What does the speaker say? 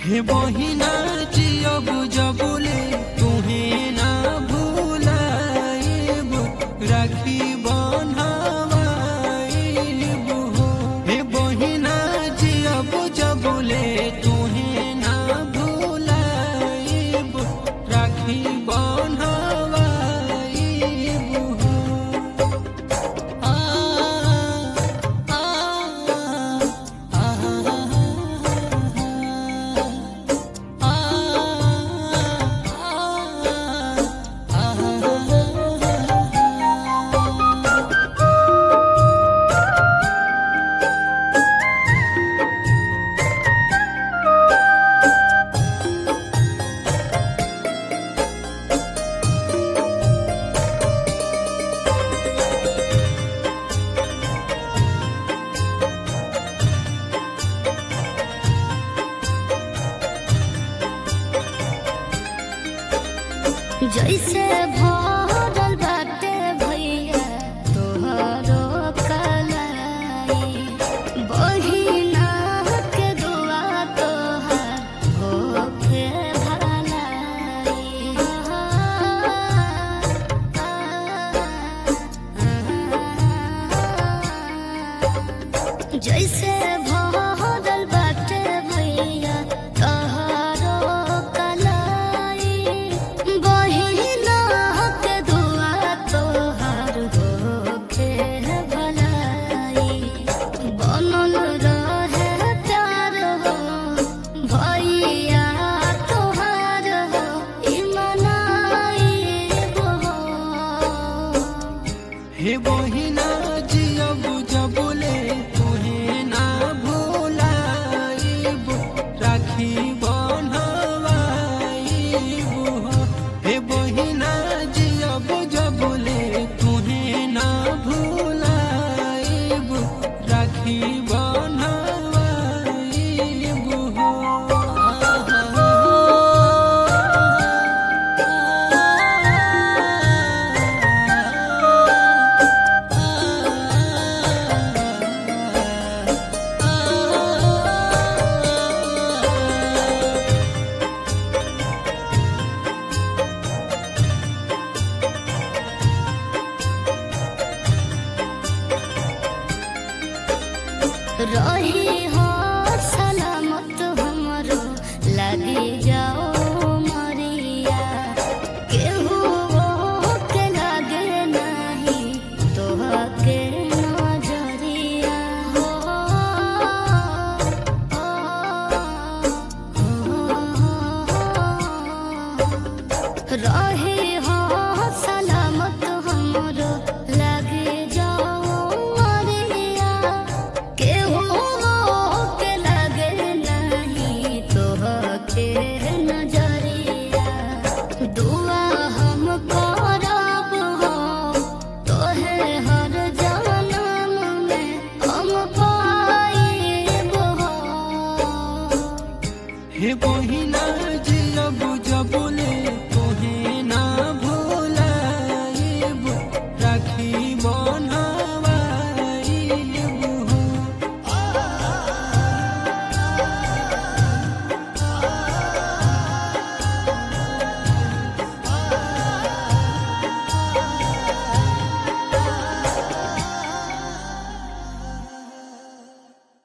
हे बहिना जियब जबुले तुहे ना भूलाइब राखी बन्हावाइब हो हे बहिना जियब जबुले तुहे ना भूलाइब राखी बन्हावाइब हो आ आ आ जैसे भरल बाटे भैया तोहरो कलाई बहिना के दुआ तोहार होके भलाई जैसे भरल बाटे भैया तोहरो कलाई बहिना के दुआ तोहार होके भलाई बनल रहे प्यार हो भैया तोहार हो ई मनाइब हो हे बहिना जियब जबुले तुहे ना भूलाइब राखी बन्हवाइब हो हे बहिना जियब जबुले तुहे ना भूलाइब राखी बन्हवाइब हो रही हो सलामत हमरो लगी जाओ मरिया केहू के लागे नहीं तोहके नजरिया हो रही हो सलामत हमरो लगे जाओ मरिया केहू के लगे नहीं तोहके नजरिया दुआ हम करब हो तोहे हर जनम में हम पाइब हो हे बहिना